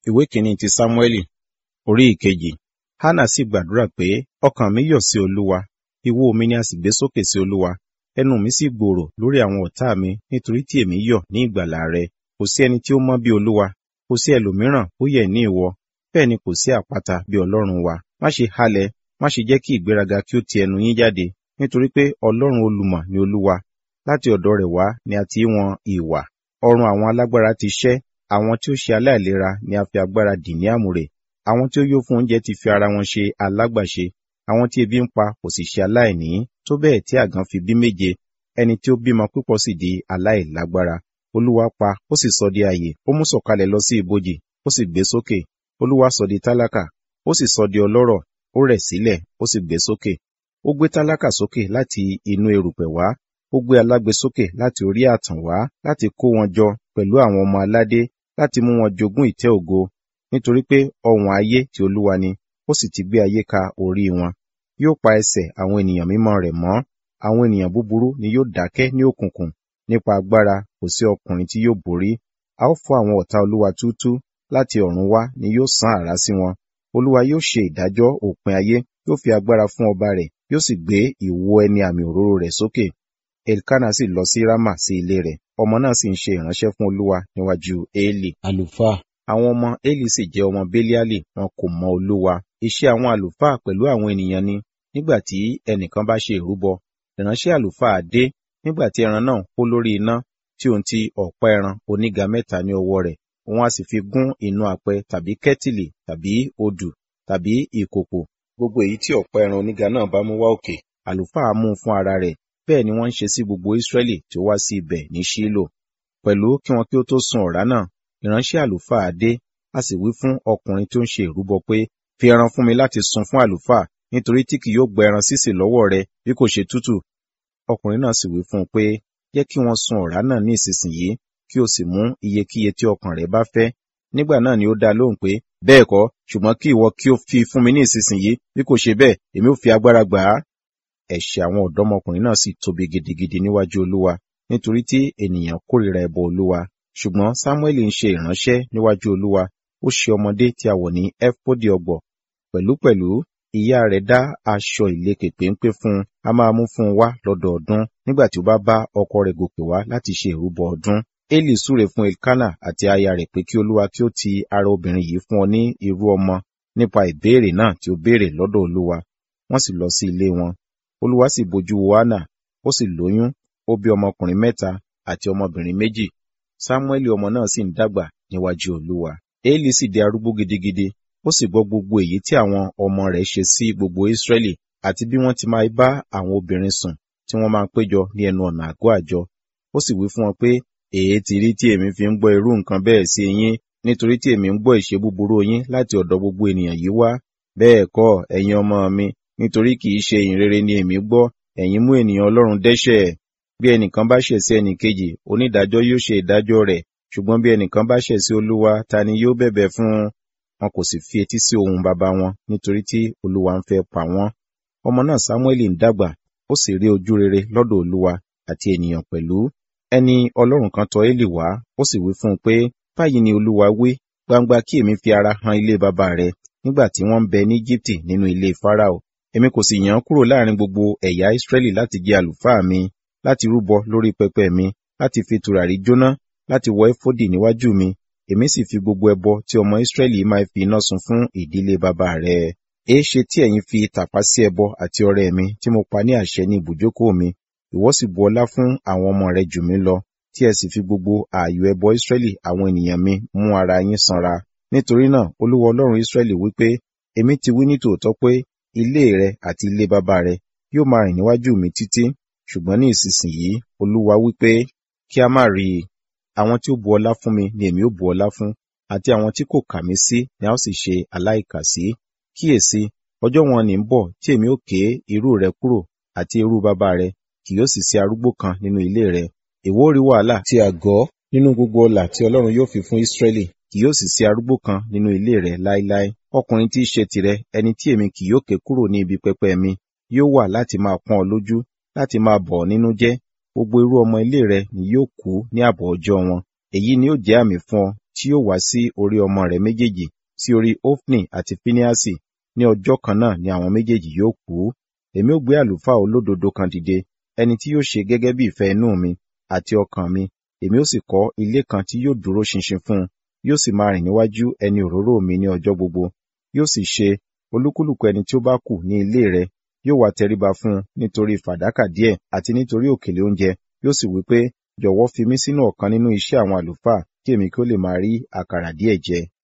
ìwé kìíní ti sámúẹ́lì orí ìkejì hánà sì gbàdúrà pé ọkàn mi yọ̀ sí olúwa ìwo mi ni a sì gbé sókè sí olúwa ẹnu mi sì gbòòrò lórí àwọn ọ̀tá mi nítorí tí èmi yọ̀ ní ìgbàlà rẹ kò sí ẹni tí ó mọ́ bí olúwa kò sí ẹlòmíràn ó yẹ ní ìwọ bẹ́ẹ̀ ni kò sí àpáta bí ọlọ́run wa má ṣe halẹ̀ má ṣe jẹ́ kí ìgbéraga kí ó ti ẹnu yín jáde nítorí pé ọlọ́run olùmọ̀ ni olúwa láti ọ̀dọ̀ rẹ̀ wá ni a ti wọn ìwà ọrùn àwọn alágbára ti ṣẹ́ àwọn tí ó ṣe aláìlera ni a fi agbára dì ní àmùrè àwọn tí ó yó fún oúnjẹ ti fi ara wọn ṣe alágbàṣe àwọn tí ebi ń pa kò sì ṣe aláìní tó bẹ́ẹ̀ tí àgàn fi bí méje ẹni tí ó bímọ púpọ̀ sì di aláìlágbára olúwa pa ó sì sọ di ààyè ó mú sọ̀kalẹ̀ lọ sí ibojì ó sì gbé sókè olúwa sọ di tálákà ó sì sọ di ọlọ́rọ̀ ó rẹ̀ sílẹ̀ ó sì gbé sókè ó gbé tálákà sókè láti inú erùpẹ̀ wá ó gbé alágbe sókè láti orí ààtàn wá láti kó wọn jọ pẹ̀lú àwọn ọmọ aládé láti mú wọn jogún ìtẹ́ ògo nítorí pé ọ̀wọ̀n ayé ti olúwa ni ó sì ti gbé ayé ka orí wọn yóò pa ẹsẹ̀ àwọn ènìyàn mímọ́ rẹ̀ mọ́ àwọn ènìyàn búburú ni yóò dákẹ́ ní òkùnkùn nípa agbára kò sí ọkùnrin tí yóò borí a ó fọ́ àwọn ọ̀tá olúwa túútú láti ọ̀run wá ni yóò sán àrá sí wọn olúwa yóò ṣe ìdájọ́ òpin ayé yóò fi agbára fún ọba rẹ̀ yóò sì gbé ìwo ẹni àmì òróró rẹ̀ sókè elkana sì lọ sí rama sí ilé rẹ̀ ọmọ náà sì ń ṣe ìránṣẹ́ fún olúwa níwájú eli àlùfáà àwọn ọmọ eli sì jẹ́ ọmọ beliali wọn kò mọ olúwa iṣẹ́ àwọn àlùfáà pẹ̀lú àwọn ènìyàn ni nígbà tí ẹnìkan bá ṣe ìrúbọ ìránṣẹ́ àlùfáà dé nígbà tí ẹran náà kó lórí iná tí òun ti ọ̀pá ẹran oníga mẹ́ta ní ọwọ́ rẹ̀ òun a sì fi gún inú apẹ tàbí kẹ́tìlì tàbí odù tàbí ìkòkò gbogbo èyí tí ọ̀pá ẹran oníga náà bá mú wá òkè àlùfáà mú un fún ara rẹ̀ bẹ́ẹ̀ ni wọ́n ń ṣe sí gbogbo Ísírẹ́lì tí ó wá sí ibẹ̀ ní Ṣílò pẹ̀lú kí wọn kí ó tó sun ọ̀rá náà ìránṣẹ́ àlùfáà dé a sì wí fún ọkùnrin tí ó ń ṣe ìrúbọ pé fi ẹran fún mi láti sun fún àlùfáà nítorí tí kì yóò gba ẹran sísè lọ́wọ́ rẹ bí kò ṣe tútù ọkùnrin náà sì wí fún un pé jẹ́ kí wọ́n sun ọ̀rá náà ní ìsinsìnyí kí o sì mú iyekíye tí ọkàn rẹ bá fẹ́ nígbà náà ni ó dá lóhùn pé bẹ́ẹ̀ kọ́ ṣùgbọ́n kí ìwọ kí o fi fún mi ní ìsinsìnyí bí kò ṣe bẹ́ẹ̀ èmi ò fi agbára gbà á ẹ̀ṣẹ̀ àwọn ọ̀dọ́mọkùnrin náà sì tóbi gidigidi níwájú olúwa nítorí tí ènìyàn kórìíra ẹbọ olúwa ṣùgbọ́n sámúẹ́lì ń ṣe ìránṣẹ́ níwájú olúwa ó ṣe ọmọdé tí a wọ̀ ní ẹfọdì ọgbọ̀ pẹ̀lúpẹ̀lú ìyá rẹ̀ dá aṣọ ìlekè péńpé fún un a máa mú fún un wá lọ́dọọdún nígbà tí ó bá bá ọkọ rẹ̀ gòkè wá láti ṣe ìrúbọ ọdún eli súre fún elkana àti aya rẹ̀ pé kí olúwa kí ó ti ara obìnrin yìí fún ọ ní irú ọmọ nípa ìbéèrè náà tí ó béèrè lọ́dọ̀ olúwa wọ́n sì lọ sí ilé wọn olúwa sì bojú wo hánà ó sì lóyún ó bí ọmọkùnrin mẹ́ta àti ọmọbìnrin méjì sámúẹ́lì ọmọ náà sì ń dàgbà níwájú olúwa eli sì di arúgbó gidigidi ó sì gbọ́ gbogbo èyí tí àwọn ọmọ rẹ̀ ṣe sí gbogbo israẹli àti bí wọ́n ti máa bá àwọn obìnrin sùn tí wọ́n máa ń péjọ ní ẹnu ọ̀nà àgọ́ àjọ ó sì wí fún wọn pé èé ti rí tí èmi fi ń gbọ́ irú nǹkan bẹ́ẹ̀ sí yín nítorí tí èmi ń gbọ́ ìṣe búburú yín láti ọ̀dọ̀ gbogbo ènìyàn yìí wá bẹ́ẹ̀ kọ́ ẹ̀yin ọmọ mi nítorí kì í ṣe ìyìn rere ni èmi gbọ́ ẹ̀yin mú ènìyàn ọlọ́run dẹ́ṣẹ̀ bí ẹnìkan bá ṣẹ̀ sí ẹnìkejì onídàájọ́ yóò ṣe ìdájọ́ rẹ̀ ṣùgbọ́n bí ẹnìkan bá ṣẹ̀ sí olúwa ta ni yóò bẹ̀bẹ̀ fún un wọn kò sì fi etí sí ohùn bàbá wọn nítorí tí olúwa ń fẹ́ pa wọ́n ọmọ náà sámúẹ́lì ń dàgbà ó sì rí ojú rere lọ́dọ̀ olúwa àti ènìyàn pẹ̀lú ẹni ọlọ́run kan tọ̀ élì wá ó sì wí fún un pé báyìí ni olúwa wí gbangba kí èmi fi ara han ilé bàbá rẹ nígbà tí wọ́n ń bẹ ní Íjíbítì nínú ilé Fáráò èmi kò sì yàn án kúrò láàrin gbogbo ẹ̀yà Ísírẹ́lì láti jẹ́ àlùfáà mi láti rúbọ lórí pẹpẹ mi láti fi tùràrí jóná láti wọ éfódì níwájú mi èmi sì fi gbogbo ẹbọ tí ọmọ Ísírẹ́lì máa fi iná sun fún ìdílé bàbá rẹ èéṣe tí ẹ̀yin fi tàpá sí ẹbọ àti ọrẹ mi tí mo pa ní àṣẹ ní ibùjókòó mi ìwọ sì bu ọlá fún àwọn ọmọ rẹ jù mí lọ tí ẹ sì fi gbogbo ààyò ẹbọ Ísírẹ́lì àwọn ènìyàn mi mú ara yín sanra nítorí náà Olúwa Ọlọ́run Ísírẹ́lì wípé èmi ti wí ní tòótọ́ pé ilé rẹ àti ilé bàbá rẹ yóò máa rìn níwájú mi títí ṣùgbọ́n ní ìsinsìnyí Olúwa wípé kí a má rí i àwọn tí ó bu ọlá fún mi ni èmi ó bu ọlá fún àti àwọn tí kò kà mí sí ni a ó sì ṣe aláìkàsí kíyèsí ọjọ́ wọn ní ń bọ̀ tí èmi ó ké irú rẹ kúrò àti irú bàbá rẹ kì yóò sì sí arúgbó kan nínú ilé rẹ èwo rí wàhálà tí àgọ́ nínú gbogbo ọlà tí Ọlọ́run yóò fi fún Ísírẹ́lì kì yóò sì sí arúgbó kan nínú ilé rẹ láéláé ọkùnrin tí í ṣe tìrẹ ẹni tí èmi kì yóò ké kúrò ní ibi pẹpẹ mi yóò wà láti máa pọ́n ọ lójú láti máa bọ̀ ọ́ nínú jẹ́ gbogbo irú ọmọ ilé rẹ ni yóò kú ní àbọ̀ ọjọ́ wọn èyí ni ó jẹ́ àmì fún ọ tí yóò wá sí orí ọmọ rẹ̀ méjèèjì sí orí Ofni àti Fíníásì ní ọjọ́ kan náà ni àwọn méjèèjì yóò kú èmi ó gbé àlùfáà olódodo kan dìde ẹni tí yóò ṣe gẹ́gẹ́ bí ìfẹ́ inú mi àti ọkàn mi èmi ó sì kọ́ ilé kan tí yóò dúró ṣinṣin fún un yóò sì máa rìn níwájú ẹni òróró mi ní ọjọ́ gbogbo yóò sì ṣe olúkúlùkù ẹni tí ó bá kù ní ilé rẹ̀ yóò wá tẹríba fún un nítorí fàdákà díẹ̀ àti nítorí òkèlè oúnjẹ yóò sì wí pé jọ̀wọ́ fi mí sínú ọ̀kan nínú iṣẹ́ àwọn àlùfáà kí èmi kí ó lè máa rí àkàrà díẹ̀ jẹ